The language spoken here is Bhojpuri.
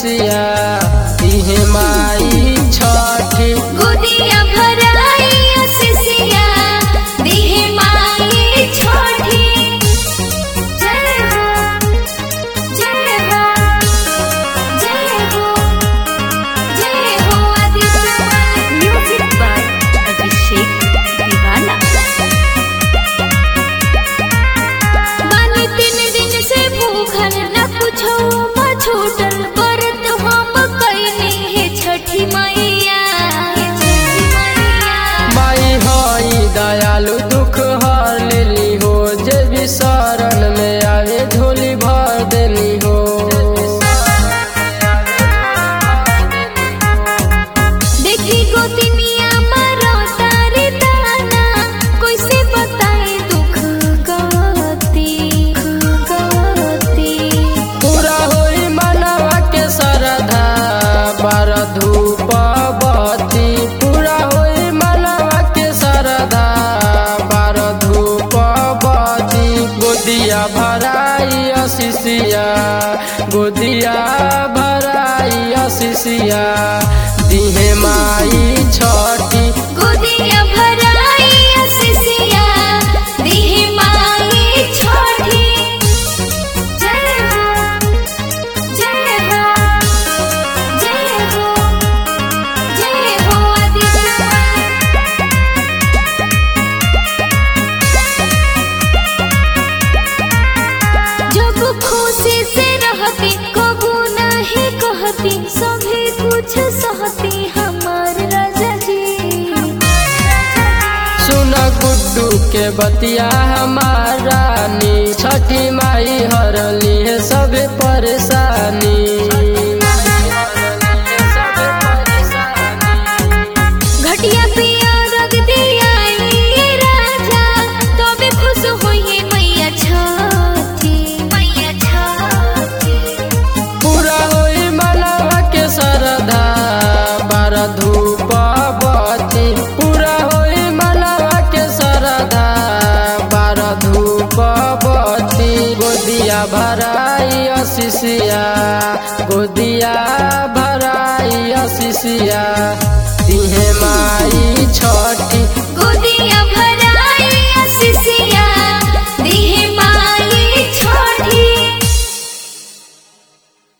आशीषिया दिहे माई छठी गोदिया भराई असिसिया दिहे माई छोटी जय हो जय हो जय हो जय हो आदित्य म्यूजिक बाय अभिषेक दीवाना मानी तीन दिन से भूखल न कुछो म छूटल व्रत हम कैनी हे छठी मैया हे छठी मैया माई हई दयालु दुख हर लेली हो जे भी शरण में आवे झोली भर देली हो देखी गोतिनिया मारो तारे ताना कैसे बताए दुख गति गति पूरा होई मनवा के श्रद्धा बार धूप बत्ती पूरा होई मनवा के श्रद्धा बार धूप बत्ती गोदिया भराई अशिषिया गोदिया भराई अशिषिया दिहे माई छठी गोदिया भराई असिसिया दिहे माई छोटी जय हो जय हो जय हो जय हो आदित्य जब खुशी से रहती कबू नहीं कहती सभी कुछ सहती हमार राजा जी सुन गुड्डू के बतिया हमार रानी छठी माई हरली है सब परेशानी